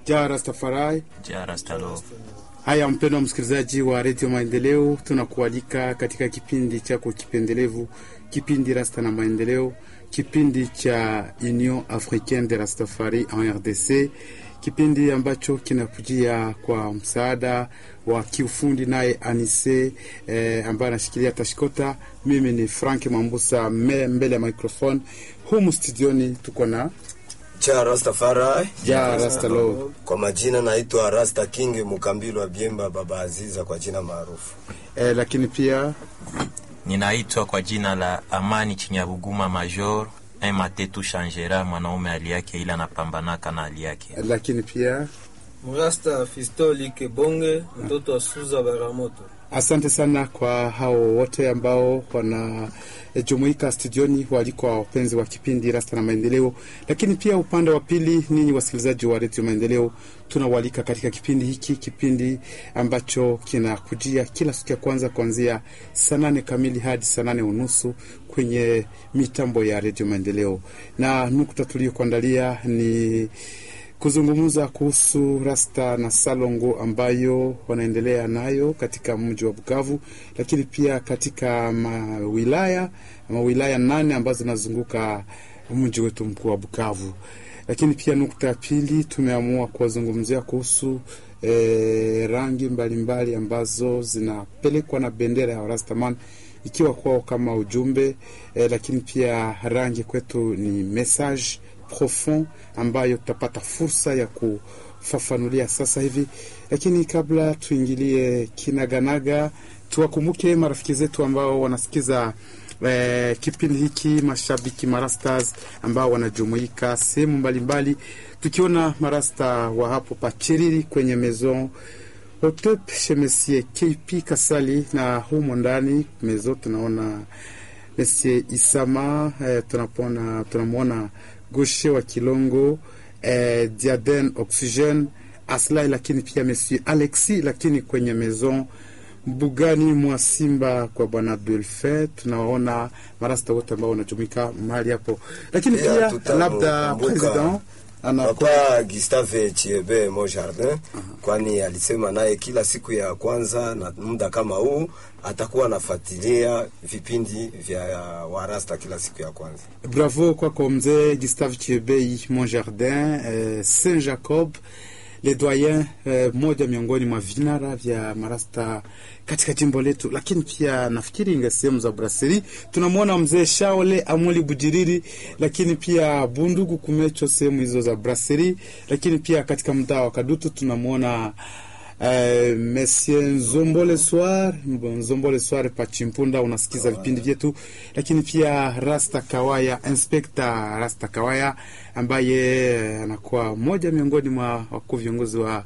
Ja Rastafari. Ja Rastalo. Haya, mpendwa msikilizaji wa redio Maendeleo, tunakualika katika kipindi chako kipendelevu, kipindi Rasta na Maendeleo, kipindi cha Union Africaine de Rastafari en RDC, kipindi ambacho kinakujia kwa msaada wa kiufundi naye Anise eh, ambaye anashikilia tashikota. Mimi ni Frank Mambusa me, mbele ya microphone humu studioni tuko na cha Rastafari ja Rastalo. kwa majina naitwa Rasta King Mukambilo wa Biemba Baba Aziza kwa jina maarufu. Eh, lakini pia Ninaitwa kwa jina la Amani Chinyabuguma Major un matetu changera, mwanaume hali yake ila anapambanaka na hali yake. lakini pia Mrasta Fistoli Kebonge, mtoto wa Suza Baramoto. Asante sana kwa hao wote ambao wanajumuika studioni, walikuwa wapenzi wa kipindi Rasta na Maendeleo. Lakini pia upande wa pili, ninyi wasikilizaji wa Redio Maendeleo, tunawalika katika kipindi hiki, kipindi ambacho kinakujia kila siku ya kwanza kuanzia saa nane kamili hadi saa nane unusu kwenye mitambo ya Redio Maendeleo, na nukta tuliyokuandalia ni kuzungumza kuhusu rasta na salongo ambayo wanaendelea nayo katika mji wa Bukavu, lakini pia katika mawilaya mawilaya nane ambazo zinazunguka mji wetu mkuu wa Bukavu. Lakini pia nukta ya pili tumeamua kuwazungumzia kuhusu eh, rangi mbalimbali mbali ambazo zinapelekwa na bendera ya Rastaman ikiwa kwao kama ujumbe eh, lakini pia rangi kwetu ni message profond ambayo tutapata fursa ya kufafanulia sasa hivi, lakini kabla tuingilie kinaganaga, tuwakumbuke marafiki zetu ambao wanasikiza eh, kipindi hiki, mashabiki marastas ambao wanajumuika sehemu mbalimbali, tukiona marasta wa hapo Pachiriri kwenye maison Hotep Shemesie KP Kasali na humo ndani mezo tunaona Monsieur Isama eh, tunapona tunamwona Goshe wa Kilongo eh, Diaden Oxygen Aslai, lakini pia Monsieur Alexi, lakini kwenye maison Mbugani mwa Simba kwa bwana Delfe tunawaona marasta wote ambao wanajumuika mahali hapo, lakini Pia pia tutamkumbuka labda president anakuwa Papa Gustave Chiebe Mo Jardin, kwani alisema naye kila siku ya kwanza na muda kama huu atakuwa anafuatilia vipindi vya Warasta kila siku ya kwanza. Bravo kwako mzee Gustave Chiebei Mon Jardin eh, Saint Jacob le doyen eh, moja miongoni mwa vinara vya marasta katika jimbo letu, lakini pia nafikiri inga sehemu za Braseri tunamwona mzee Shaole Amuli Bujiriri, lakini pia Bundugu Kumecho sehemu hizo za Braseri, lakini pia katika mtaa wa Kadutu tunamwona Uh, Monsieur Nzombole Soir Nzombole Soir Pachimpunda, unasikiza vipindi vyetu, lakini pia Rasta Kawaya Inspector Rasta Kawaya ambaye anakuwa mmoja miongoni mwa wakuu viongozi wa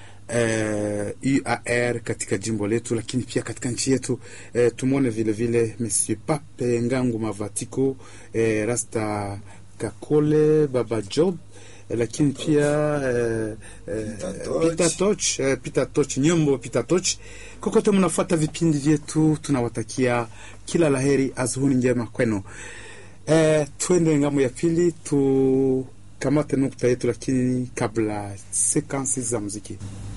uh, UAR katika jimbo letu, lakini pia katika nchi yetu uh, tumwone vile vile Monsieur Pape Ngangu Mavatiko uh, Rasta Kakole Baba Job lakini pia eh, eh, Peter Toch. Peter Toch, eh, Peter Toch, Nyombo Peter Toch, kokote mnafuata vipindi vyetu, tunawatakia kila laheri, azuhuni njema kwenu. Eh, twende ngamo ya pili tukamate nukta yetu, lakini kabla sekansi za muziki